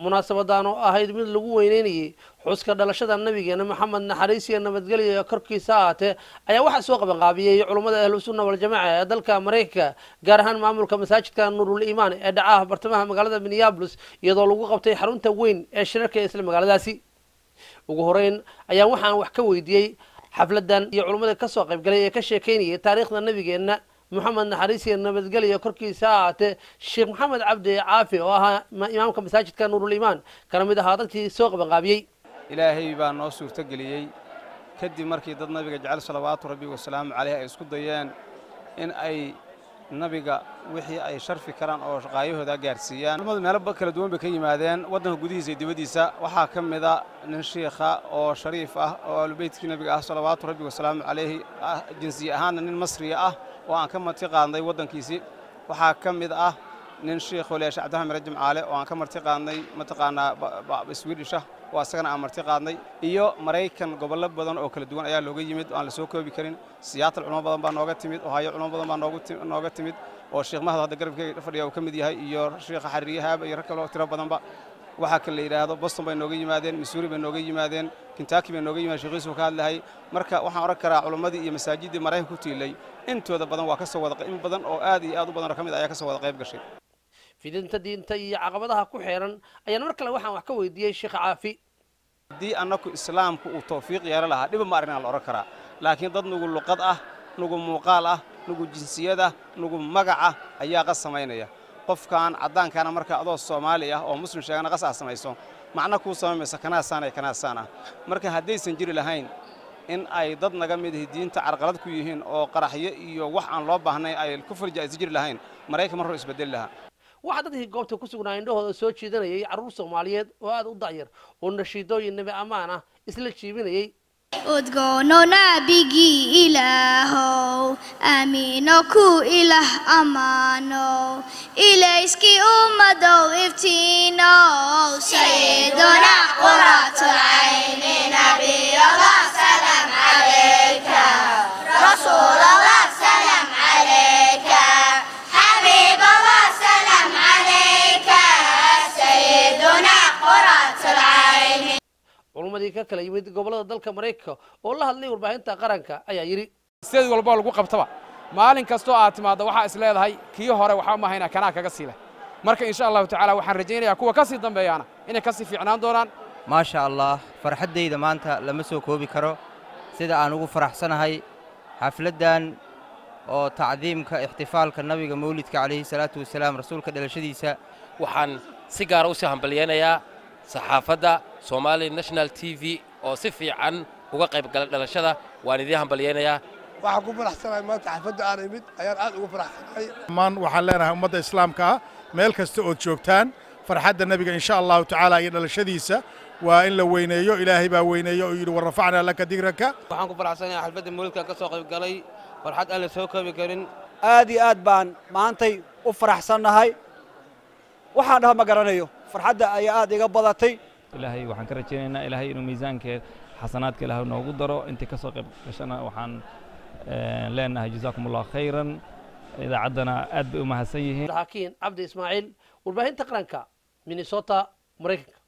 munaasabadan oo ahayd mid lagu weyneynayay xuska dhalashada nabigeena maxamed naxariis iyo nabadgelyo ee korkiisa ahaatee ayaa waxaa soo qabanqaabiyey culummada ahlusunna waljamaca ee dalka maraykanka gaar ahaan maamulka masaajidka nuurul iimaan ee dhacaha bartamaha magaalada minneabolis iyadoo lagu qabtay xarunta weyn ee shirarka ee isla magaaladaasi ugu horeyn ayaa waxaan wax ka weydiiyey xafladan iyo culummada kasoo qaybgalay ee ka sheekeynayay taariikhda nabigeenna moxamed naxariis iyo nabadgelyo korkiisa ahaatee sheekh maxamed cabdi caafi oo ahaa imaamka masaajidka nuurul iimaan kana mid ahaa dadkii soo qabanqaabiyey ilaahay baa noo suurtogeliyey kadib markii dad nabiga jecel salawaatu rabbi wasalaamu caleyh ay isku dayeen in ay nabiga wixii ay sharfi karaan oo shaqaayahooda gaarsiiyaan culamadu meelo kala duwan bay ka yimaadeen waddanka gudihiisa iyo dibaddiisa waxaa ka mida nin shiikha oo shariif ah oo ahlubeytkii nabiga ah salawaatu rabbi wasalaamu calayhi jinsiye ahaanna nin masriya ah oo aan ka marti qaadnay waddankiisii waxaa ka mid ah nin shiikhoo leesha cabdillahi mare jimcaale oo aan ka marti qaadnay mataqaanaa swidisha oo asagana aan marti qaadnay iyo maraykan gobollo badan oo kala duwan ayaa looga yimid oo aan la soo koobi karin siyaatal culamo badan baa nooga timid ohaayo culamo badan baa nooga timid oo sheekh mahad hadda garabkeyga fadhiya uu ka mid yahay iyo sheekha xariiriyahaaba iyo rag kaloo tiro badanba waxaa kan la yidhaahdo boston bay nooga yimaadeen missouri bay nooga yimaadeen kentucky bay nooga yimaadeen sheekhiisu ka hadlahay marka waxaan odhan karaa culammadii iyo masaajiddii maraykanka ku tiilay intooda badan waa ka soo wada in badan oo aad iyo aad u badan oo ka mid ayaa ka soo wada qayb gashay fidinta diinta iyo caqabadaha ku xeeran ayaan mar kale waxaan wax ka weydiiyey sheekh caafi haddii annaku islaamku uu tawfiiq yeelo lahaa dhiba ma arrinaa la odhan karaa laakiin dad nugu luqad ah nugu muuqaal ah nugu jinsiyad ah nugu magac ah ayaa qas samaynaya qofkan caddaankaana marka adoo soomaali ah oo muslim sheegana qas aa samayso macna kuu samamaysa kanaasaan ee kanaasaan ah marka haddaysan jiri lahayn in ay dad naga mid ihi diinta carqalad ku yihiin oo qaraxyo iyo wax aan loo baahnayn ay ku farja aysan jiri lahayn maraykan mar hor isbedeli lahaa waxaa dadkii goobta ku sugnaa indhahooda soo jiidanayay carruur soomaaliyeed oo aad u dacyar oo nashiidooyin nebi ammaan ah isla jiibinayey udgoono naabigii ilaahow aamiino ku ilaah ammaanow ilayskii ummadow iftiinow sayiduna quratulcayni nabiyallah salam calayka rasuulallah salam calayka xabiiballah salam calayka sayiduna quratulcayni culummadii ka kala yimid gobollada dalka maraykanka oo la hadlay warbaahinta qaranka ayaa yidhi sideed walboo lagu qabtaba maalin kastoo aad timaaddo waxaa is leedahay kii hore waxaa mahayna kanaa kaga sii leh marka insha allahu tacaala waxaan rajaynayaa kuwa ka sii dambeeyaana inay ka sii fiicnaan doonaan maasha allah farxaddayda maanta lama soo koobi karo sida aan ugu faraxsanahay xafladdan oo tacdiimka ixtifaalka nabiga mawlidka calayhi salaatu wasalaam rasuulka dhalashadiisa waxaan si gaara u sii hambalyaynayaa saxaafadda somaali national t v oo si fiican uga qayb gala dhalashada waan idiin hambalyaynayaa waxaan ku faraxsanahay maanta xafadda aan imid ayaan aad ugu faraxsanahay dhammaan waxaan leenahay ummadda islaamka ah meel kasta ood joogtaan farxadda nebiga insha allahu tacaala iyo dhalashadiisa waa in la weyneeyo ilaahay baa weyneeyo oo yidhi warrafacnaa laka digraka waxaan ku faraxsanahay xafladda mawlidkan ka soo qayb galay farxad aan la soo koobi karin aad iyo aad baan maantay u faraxsannahay waxaan dhaha ma garanayo farxadda ayaa aad iga badatay ilaahay waxaan ka rajaynaynaa ilaahay inuu miisaankeed xasanaadka ilaahay noogu daro intii ka soo qayb gashana waxaan leenahay jazaakum allah khayran idaacaddana aad bay u mahadsan yihiin hakiin cabdi ismaaciil warbaahinta qaranka minnesota maraykanka